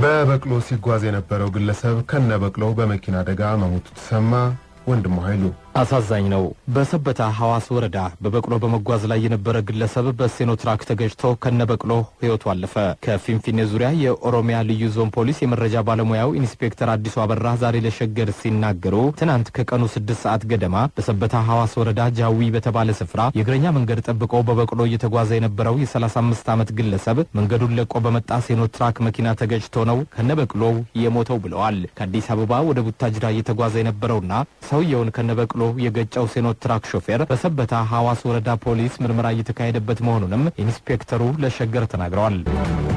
በበቅሎ ሲጓዝ የነበረው ግለሰብ ከነ በቅሎው በመኪና አደጋ መሞቱ ተሰማ። ወንድሙ ኃይሉ አሳዛኝ ነው። በሰበታ ሐዋስ ወረዳ በበቅሎ በመጓዝ ላይ የነበረ ግለሰብ በሴኖ ትራክ ተገጭቶ ከነበቅሎ ሕይወቱ አለፈ። ከፊንፊኔ ዙሪያ የኦሮሚያ ልዩ ዞን ፖሊስ የመረጃ ባለሙያው ኢንስፔክተር አዲሱ አበራ ዛሬ ለሸገር ሲናገሩ ትናንት ከቀኑ ስድስት ሰዓት ገደማ በሰበታ ሐዋስ ወረዳ ጃዊ በተባለ ስፍራ የእግረኛ መንገድ ጠብቆ በበቅሎ እየተጓዘ የነበረው የ35 ዓመት ግለሰብ መንገዱን ለቆ በመጣ ሴኖ ትራክ መኪና ተገጭቶ ነው ከነበቅሎው የሞተው ብለዋል። ከአዲስ አበባ ወደ ቡታጅራ እየተጓዘ የነበረውና ሰውየውን ከነበቅሎ የገጨው ሴኖት ትራክ ሾፌር በሰበታ ሐዋስ ወረዳ ፖሊስ ምርመራ እየተካሄደበት መሆኑንም ኢንስፔክተሩ ለሸገር ተናግረዋል።